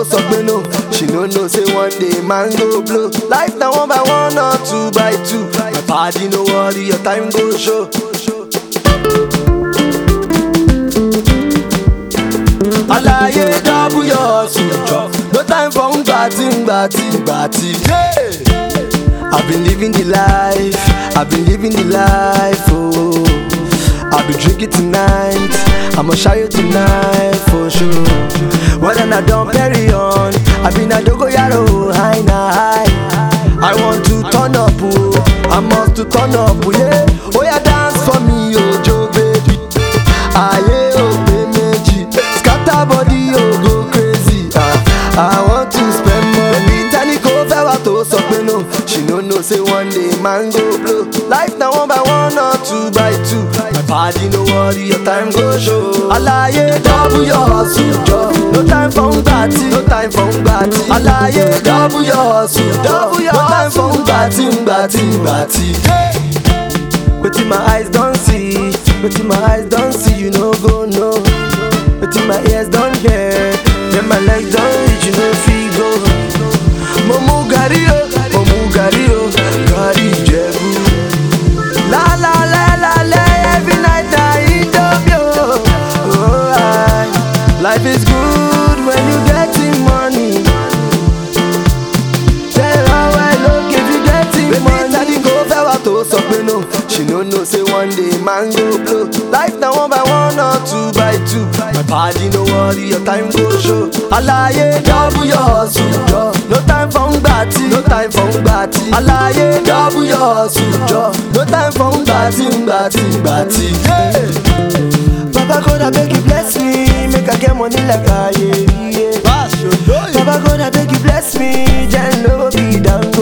sọ pé no she no know say one day man go blow life na one by one or two by two my padi no worry your time go show. alaye double your sujọ no time for ngbati ngbati ngbati. Yeah. I've been living the life, I've been living the life, oh. I'll be drinking tonight, I'ma show you tonight for sure. Whether I don't carry on, I've been a dogoyaro, high na high. I want to turn up, oh, I must to turn up, oh, yeah. Oh yeah, dance for me, oh Joe baby. Aye, oh meji, scatter body, oh go crazy. Ah, I want to spend money. Tani kò fẹ́ wá tó sọ pé no. She no know say one day man go blow. Life na one by one or two by two. My body no worry, your time go show. Alaye double your hustle jọ. No time for ngbati, no time for ngbati. Alaye double your hustle jọ. No time for ngbati, ngbati, ngbati. Wetin my eyes don see, wetin my eyes don see, you no go know. Wetin my ears don hear, then my legs don reach, you no fit go. Mo mu gàrí o, mo mu gàrí o, gàrí Ìjẹ̀bú. La la la la la, every night I Indomie o. Oh, I, life is good when you getting money. Tell her well, look if you getting money. Tani kò fẹ́ wá tó sọ pé no. She no know say one day man go blow. Life na one by one or two by two. My body no worry, your time go show. Alaye double your hustle jọ. No time for ngbati, no time for ngbati. Alaye double your hustle jọ. No time for ngbati, ngbati, ngbati. Yeah. Baba God abeg you bless me, make I get money like Aye. Yeah. Baba God abeg you bless me, then no be down